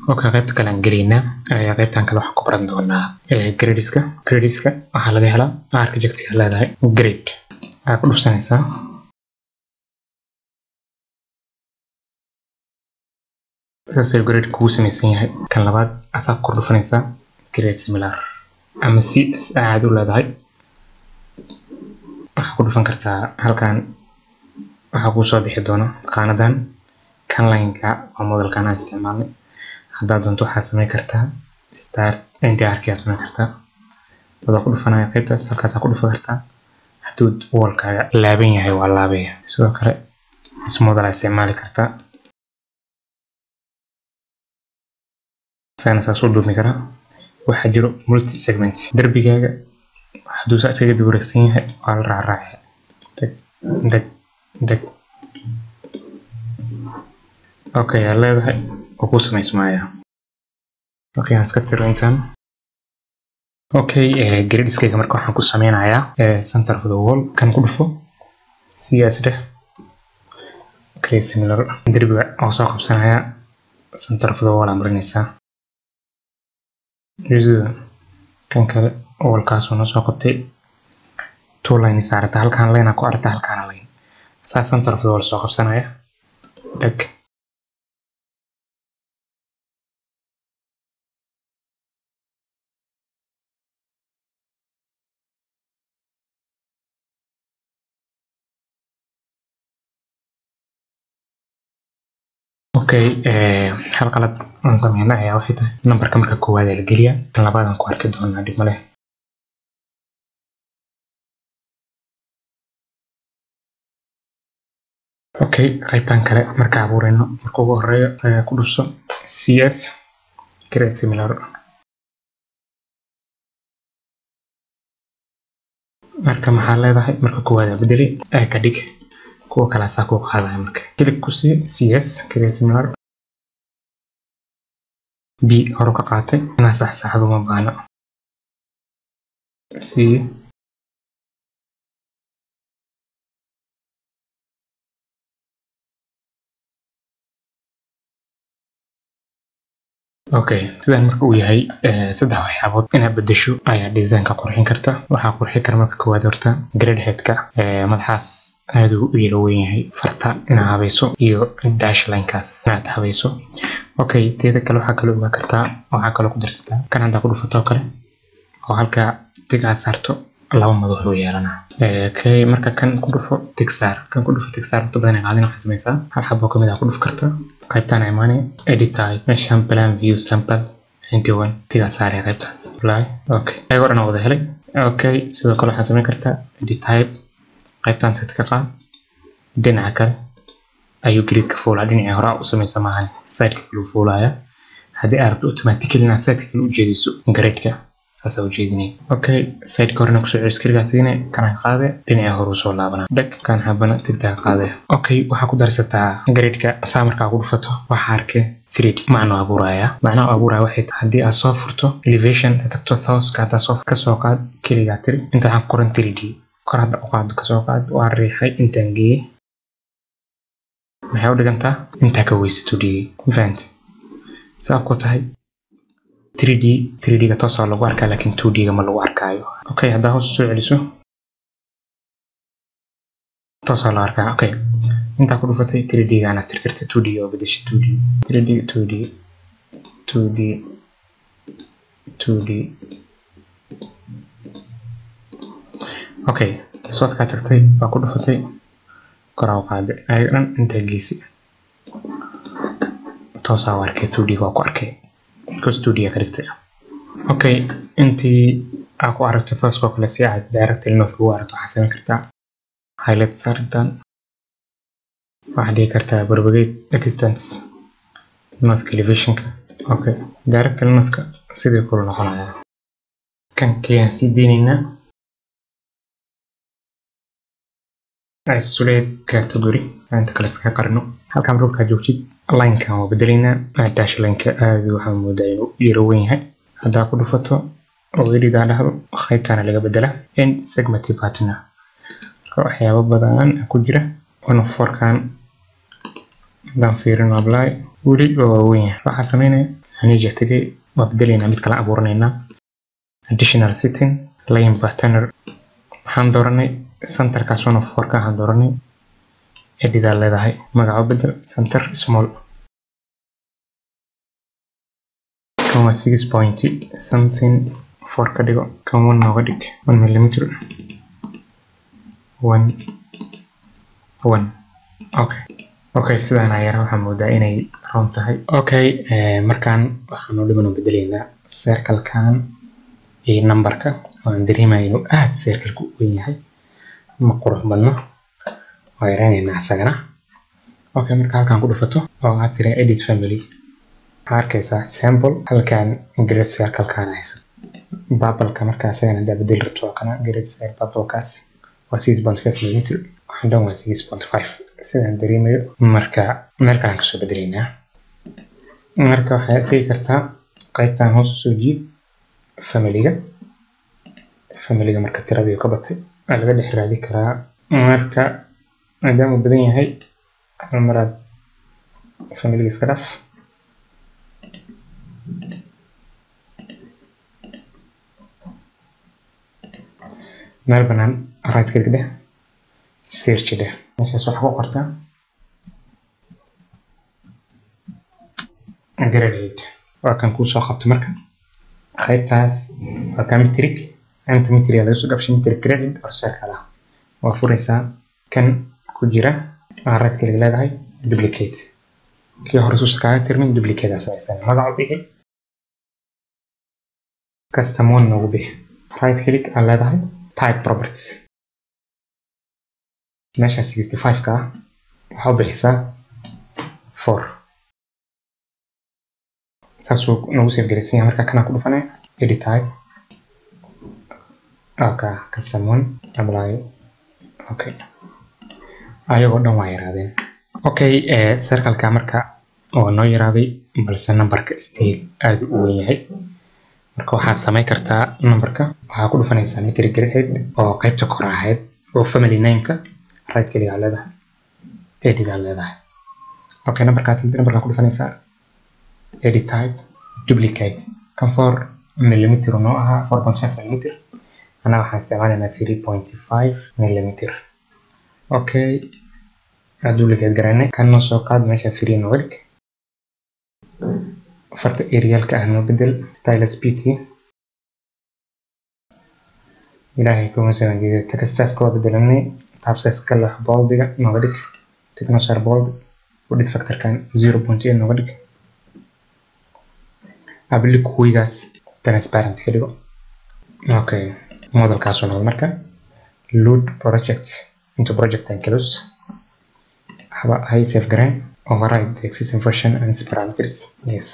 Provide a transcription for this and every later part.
okay qaybta kale aan gelaynaa qaybtan kale waxaan ku baran doonaa gradeska gradeska waxaa laga helaa architecture leedahay grade waxaa ku dhufsanaysaa saasay grade kugu samaysan yahay kan labaad asaa kor dhufanaysaa grade similar ama c s aad u leedahay waxaa ku dhufan kartaa halkan waxaa kuu soo bixi doona qaanadan kan lineka waa modelkan aan isticmaalnay haddaad doonto waxaa samayn kartaa start ndrkaa samayn kartaa wadaa ku dhufanaya qaybtaas halkaasaa ku dhufan kartaa hadduu wallkaaga laaban yahay waa laabaya sidoo kale ismodel aa isticmaali kartaa isagana saas u dhuumi karaa waxaa jiro multi segment darbigaaga hadduu saa iskaga dib wareegsan yahay waa la raacraacaya deg deg deg okay yaa leedahay oo ku samaysmaaya okay aan iska tiro intaan okay gradeskayga marka waxaan ku sameynayaa center of the wall kan ku dhufo siyaas dheh okay similar derbiga oo soo qabsanaya center of the wall aa marinaysaa kan kale wallkaasoo noo soo qabtay two line saarata halkaan line aa ku arta halkaana line saa center of the wall soo qabsanaya dheg okay hal qalad aan sameyna ayaa waxay tahay nambarka marka koowaad ee la geliyaa tan labaad aan ku arki doonaa dhib maleh okay qaybtan kale marka abuurayno marka ugu horeeyo ayaa ku dhufso cs grade similar marka maxaa leedahay marka koowaad aa bedeli ee ka dhig kuwa kale asaa kuu qaadaya marka kilig ku sii cs grade similar b hore ka qaatay inaa saxsaxdo ma baana c okay sidan marka uu yahay saddex waxyaabood inaad bedesho ayaa designka qurxin karta waxaa qurxin kara marka koowaad horta grade headka madaxaas aad uu u yaro weyn yahay farta inaad habayso iyo dash linekaas inaad habayso okay teeda kale waxaa kaloo ogaa kartaa waxaa kaloo ku darsataa kan haddaa ku dhufato oo kale oo halkaa tigaa saarto laba madax uu yeelanaa okay marka kan ku dhufo tigsaar kan ku dhufo tigsaar waqti badan ay qaadin waxaa samaysaa hal xabo kamid ah ku dhuf karta qaybtaan imaanay edit type meeshaan plan view sample intiwan tigaa saaraya qaybtaas apply okay ayagoo dhan wada helay okay sidoo kale waxaa samayn kartaa edit type qaybtaan tagta ka qaad dhinaca kale ayuu gridka fuulaa dhinacii hore u samaysa maahan sideka kale u fuulaya haddii aad rabto automatically inaad sideka kale u jeediso gradeka saas aa ujeedinay okay sideka horena kusoo celis keligaa siine kana qaade dhinacii hore usoo laabana dheg kan habana tigtaa qaade okay waxaa ku darsataa gradeka saa markaa ku dhufato waxaa arke 3D macno abuuraya macnaha abuuraya waxay tahay haddii aad soo furto elevation tagto thouska haddaa soo kasoo qaad keligaa tiri inta waxaan ku qoran 3D kor hadda u qaado kasoo qaad waa riixay intaan geeyey maxay u dhigantaa intaa ka weysato dhigay mafahant saa ku tahay 3D 3D-ga toosaa lagu arkaa laakiin 2D-ga ma lagu arkaayo okay haddaa hoos soo celiso toosaa loo arkaa okay intaa ku dhufatay 3D-gaana tirtirta 2D oo bedesha 2D 3D 2D 2D 2D okay soodkaa tagtay waa ku dhufatay koraa u qaaday ayaga dhan intaa geysi toosaa u arkay 2D waa ku arkay because 2D ka dhigtay okay intii aa ku aragto tooskoo kale si aad direct north ugu aragto waxaa samayn kartaa highlight saarintan waxaad dhigi kartaa propagate distance north elevationka okay direct northka sidii kula noqonaya kan kayaan sii deynaynaa isolate category inta kale iskaga qarino halkan markaa joogtid linekan waa bedelaynaa dash lineka aad waxaa moodaa inuu yaro weyn yahay haddaa ku dhufato oo edidaa dhahdo qaybtana laga bedela end segment partner marka waxyaabo badan ku jira one forkan haddaan fiirino apply weli waa waaweyn yahay waxaa sameynaya manager tagay waa bedelaynaa mid kala abuuranaynaa additional setting line patterner waxaan dooranay centerkaas one of fourka waxaan dooranay edidaa leedahay magaco bedel center small kan waa six point something four ka dhigo kan one nooga dhig one millimeter one one okay okay sidaan ayar waxaa moodaa inay roon tahay okay markaan waxaan u dhiman bedelaynaa circlekan iyo numberka waan dareemaya inuu aad circleka u weyn yahay ma qurux badno waa yaraynaynaa isagana okay marka halkaan ku dhufato oo aad tira edit family waxaa arkaysaa sample halkaan grade circlekaan haysa babalka markaa isagana hadaa bedeli rabto waa kana grade circle babalkaas waa six point five millimeter waxaan dhan waa six point five sidaan dareemayo marka meel kalaan kasoo bedelaynaa marka waxaad tegi kartaa qaybtan hoos usoo jiid familiga familiga marka tiradii ka batay waa laga dhex raadi karaa marka maadaama uu badan yahay hal maraad familiga iska dhaaf meel banaan right click dheh search dheh meeshaas waxaa ku qortaa gradate waa kan kuu soo qabto marka qaybtaas waa ka metric anta metric laga soo gabshay metric graded or circle ah waa furaysaa kan ku jira waa right click leedahay duplicate kii hore suusa kaaga tirmin duplicate aa samaysan magacu bixi custom one noogu bixi right click aa leedahay type properties meesha 65 ka ah waxaa u bixisaa 4 saasuu nagu save garaysan yahay marka kanaa ku dhufanay edit type okay custom one apply okay ayagoo dhan waa yaraadeen okay circleka marka waa noo yaraaday balse numberka still aad u weyn yahay marka waxaad samayn kartaa numberka waxaa ku dhufanaysaa metric grade oo qaybta kor ahayd oo family nameka right keligaa leedahay edidaa leedahay okay numberkaa numberkaa ku dhufanaysaa edit type duplicate kan four millimeter noo ahaa four point five millimeter anaa waxaan isticmaalaynaa three point five millimeter okay duplicate garanay kan noo soo qaad meesha three nooga dhig farta aerialka ah noo bedel stylus pt ilaahay kuma sagan jeeda textaska waa bedelanay tabsize leh boldiga nooga dhig technosar bold udhid factorkan zero point eight nooga dhig abilik kuwigaas transparent ka dhigo okay modelkaasoo noqdo marka load project into project and close haba hay save garan override the existing version and its parameters yes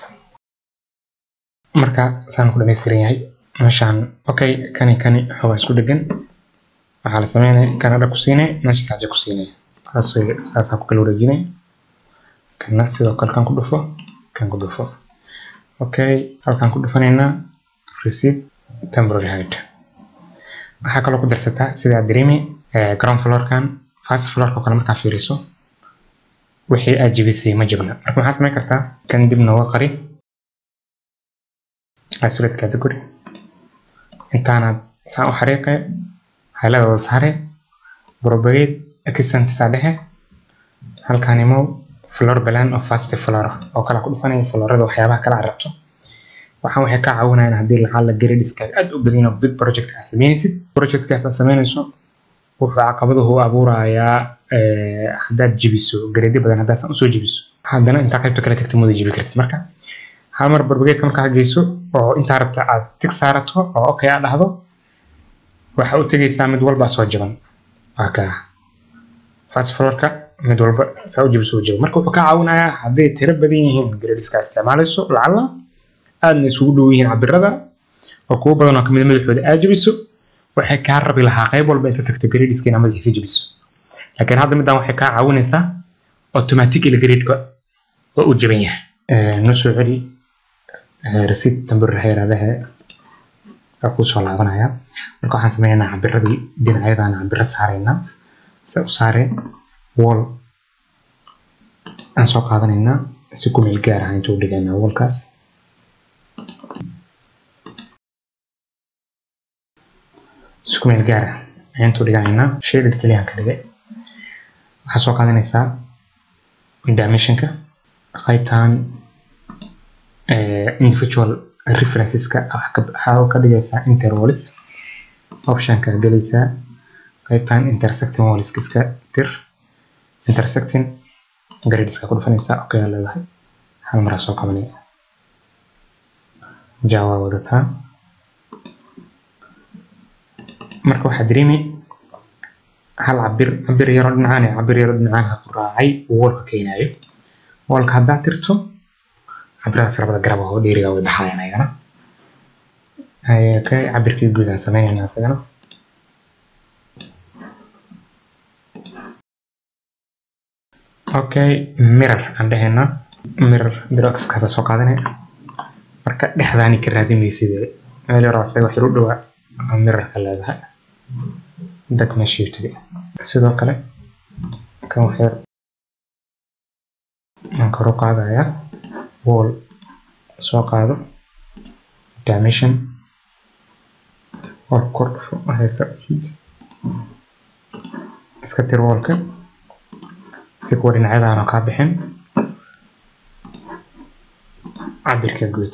marka saan ku dhamaystiran yahay meeshaan okay kani kani xoogaa isku dhegan waxaa la sameynaya kanadha ku siinay meesha saaja ku siinay saasaa ku kala wareejinay kana sidoo kale kan ku dhufo kan ku dhufo okay halkaan ku dhufanaynaa receipt temporary height waxaa kaloo ku darsataa sidaa dareemi ground floorkan first floorka kale markaa fiiriso wixii aad jebisay ma jebna marka maxaa samayn kartaa kan dib nooga qari isolate category intaanaad saan u xariiqe hayladooda saare propagate extent saa dhexe halkaan imow floor plan of fast floor oo kala ku dhufanaya floorada waxyaabaha kala rabto waxaan waxay ka caawinayaan haddii lacag la gradiska aad u badan oo big project aad sameynaysid projectkaas aad sameynayso wuxuu caqabaduhu abuurayaa haddaad jebiso grade badan haddaasan usoo jebiso haddana intaa qaybta kale tagta mooda jebi kartid marka hal mar barbageedka markaa geyso oo intaa rabta aad tig saarato oo okay aad dhahdo waxa u tegaysaa mid walba soo jaban waa kaa fast floorka mid walba saa u jebiso u jabo marka wuxuu ka caawinayaa hadday tiro badan yihiin gradiska isticmaalayso lacala aadna isugu dhow yihiin cabirada oo kuwo badan oo kamid madaxooda aad jebiso waxay kaa rabi lahaa qayb walba inta tagto gradiska inaad madaxiisa jebiso laakiin hadda middan waxay kaa caawinaysaa automatically gradeka waa u jaban yahay noo soo celi receipt temporary hayraadaha waa kuu soo laabanaya marka waxaan sameynaynaa cabiradii dhinacyadaan cabiro saaraynaa se u saare wall aan soo qaadanaynaa si ku meel gaar ah intuu dhigaynaa wallkaas isku meel gaara ayaan intuu dhiganaynaa shaded keliya ka dhigay waxaa soo qaadanaysaa dimensionka qaybtan individual referenceska waxaa ka dhigaysaa interwalls optionka gelaysaa qaybtan intersecting walls iska tir intersecting gradeska ku dhufanaysaa okay leedahay hal maraa soo qabanaya java wadataa marka waxaa dareemi hal cabir cabir yaroo dhinacaan iyo cabir yaroo dhinacaanka ku raacay woolka keenayo woolka haddaa tirto cabiradaas labada garab oo dheeriga way baxayaan ayagana okay cabirkii guud aan sameynayna isagana okay mirror aan dhehayna mirror biroxkaasa soo qaadanaya marka dhexdaani ka raadimaysid meel yaroo asaga wax u dhawaa mirrorka leedahay dag meeshii tagay sidoo kale kan wax yar aan kor u qaadaya wall soo qaado dimension wall kor dhufo haysa iska tir wallka si kuwa dhinacyadaana kaa bixin cabirka guud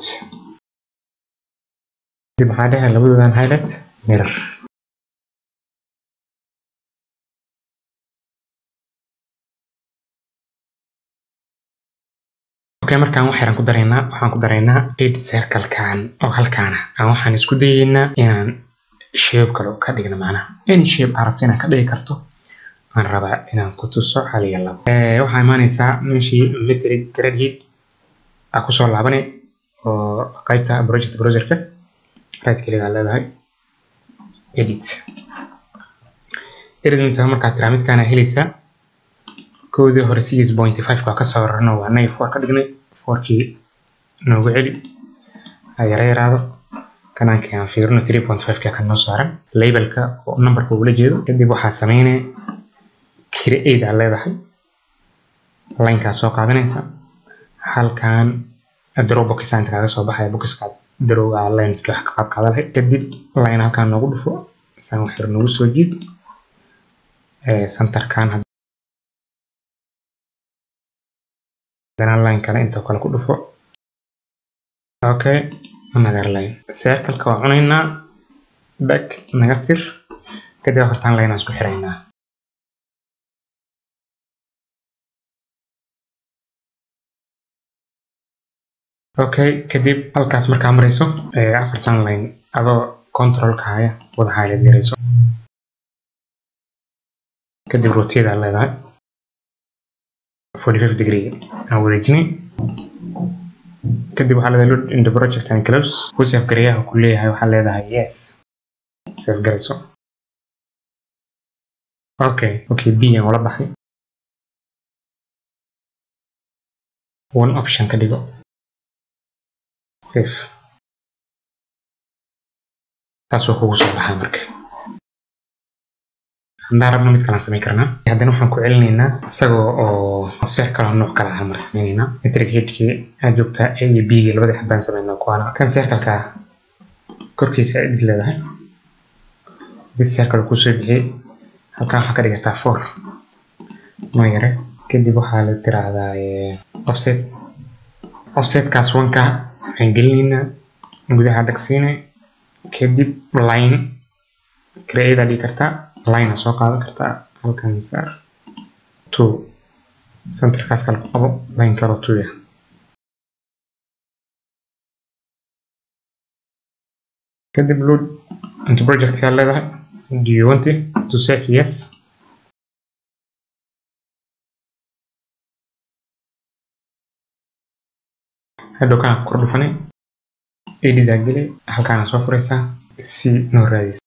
dib maxaa dhehe labadoodan highlight mirror okay markaan wax yaraan ku daraynaa waxaan ku daraynaa edit circlekan oo halkaana aan waxaan isku dayaynaa inaan shape kale ka dhigno macnaha any shape aad rabto inaad ka dhigi karto aan rabaa inaan ku tuso hal iyo labo waxaa imaanaysaa meeshii metric grade heat aa kusoo laabanay oo qaybta project browserka right keligaa leedahay edit edit intaa markaa tiraa midkaana helaysaa koodii hore six point five ka kasoo rarno waa nay four ka dhignay fourkii noogu celi ha yara yaraado kanaankii aan fiirino three point five ka kan noo saaran labelka oo numberka ugula jeedo kadib waxaa sameynaya create aa leedahay linkaa soo qaadanaysa halkan draw box aan kaaga soo baxaya boxka drawga lineska wax qaad qaada lahayd kadib line halkan noogu dhufo isaan wax yar noogu soo jiid centerkan haddana line kale intoo kale ku dhufo okay another line circleka waa cunaynaa back naga tir kadib afartan line aan isku xiraynaa okay kadib halkaas markaa marayso afartan line adoo controlka haya wada highlight garayso kadib rotate aa leedahay forty five degree aan wareejinay kadib waxaa leedahay load in the project and close ku save gareeyaha ku leeyahay waxaa leedahay yes save garayso okay okay b aan ula baxay one option ka dhigo safe taas waa kugu soo baxaa marka haddaan rabno mid kalaan samayn karnaa haddana waxaan ku celinaynaa isagoo oo seer kaloo nooc kala ah mar samaynaynaa metric headkii aad joogtaa a iyo b gii labadii xabaan samaynaa kuwaana kan seerkalka korkiisa edid leedahay edid seerkal kusoo bixiyey halkan waxaa ka dhigataa four noo yare kadib waxaa la tiraahdaa offset offsetkaas wanka waxaan gelinaynaa gudaha dhagsiina kadib line create aa dhigi kartaa line aa soo qaadan kartaa halkan saar two centerkaas kale ku qabo line kaloo two ya kadib load into project yaa leedahay do you want it to save yes hadhow kana kor dhufanay edidaa geli halkaana soo furaysaa si noo raadis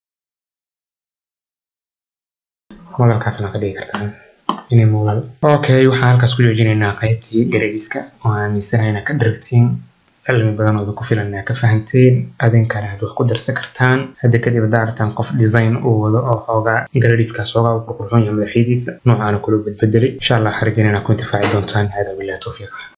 modalkaasna ka dhigi kartaa inay modal okay waxaan halkaas ku joojinaynaa qaybtii garadiska oo aaminsanahay inaad ka dharagtiin cilmi badan ooda ku filan inaad ka fahanteen adinkana aad wax ku darsan kartaan hadda kadib haddaa aragtaan qof design uu wado oo xoogaa garadiskaas xoogaa u qurqurxoon yahay madaxyadiisa noocaana kula badbedelay insha allah waxaan rajaynaa inaad ku intifaaci doontaan hada billahi tawfiiq